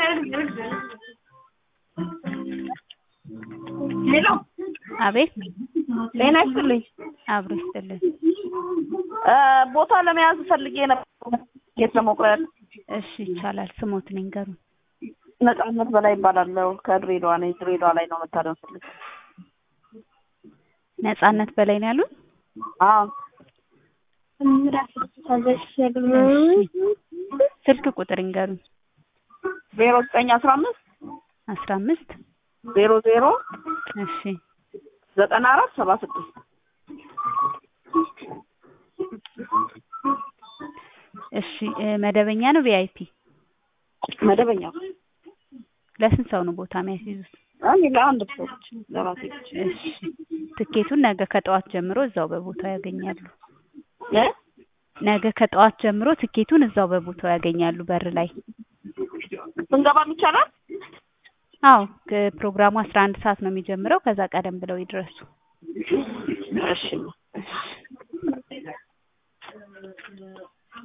ሄሎ አቤት ጤና ይስጥልኝ። አብሮ ይስጥልን። እ ቦታ ለመያዝ ፈልጌ ነበር ጌት ለመቁረጥ። እሺ ይቻላል። ስሞትን ይንገሩን። ነጻነት በላይ ይባላለሁ። ከድሬዳዋ ነኝ። ድሬዳዋ ላይ ነው መታደም ፈልግ ነጻነት በላይ ነው ያሉን? አዎ ስልክ ቁጥር ይንገሩን። ዜሮ ዘጠኝ አስራ አምስት አስራ አምስት ዜሮ ዜሮ እሺ ዘጠና አራት ሰባ ስድስት እሺ እ መደበኛ ነው ቪአይፒ? መደበኛ ለስንት ሰው ነው ቦታ የሚያስይዙት? እኔ ለአንድ ሰው ለራሴ ብቻ። እሺ ትኬቱን ነገ ከጠዋት ጀምሮ እዛው በቦታው ያገኛሉ። እ ነገ ከጠዋት ጀምሮ ትኬቱን እዛው በቦታው ያገኛሉ በር ላይ። ስንገባም ይቻላል? አዎ ፕሮግራሙ አስራ አንድ ሰዓት ነው የሚጀምረው። ከዛ ቀደም ብለው ይድረሱ። እሺ